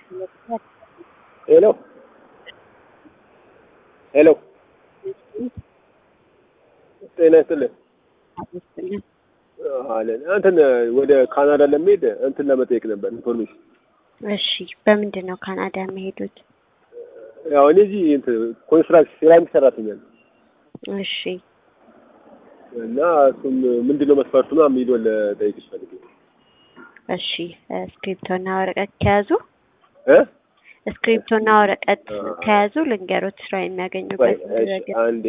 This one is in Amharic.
ሄሎ ሄሎ ጤና ይስጥልን አለን እንትን ወደ ካናዳ ለመሄድ እንትን ለመጠየቅ ነበር ኢንፎርሜሽን። እሺ፣ በምንድን ነው ካናዳ የሚሄዱት? ያው እኔ እዚህ እንትን ኮንስትራክሽን ሴራሚክ ሰራተኛ ነኝ እሺ፣ እና እሱም ምንድን ነው መስፈርቱ ነው የሚለውን ለጠይቅሽ ፈልጌ ነው። እሺ። ስክሪፕቶና ወረቀት ከያዙ እ ስክሪፕቶና ወረቀት ከያዙ ልንገሮት ስራ የሚያገኙበት እሺ፣ አንዴ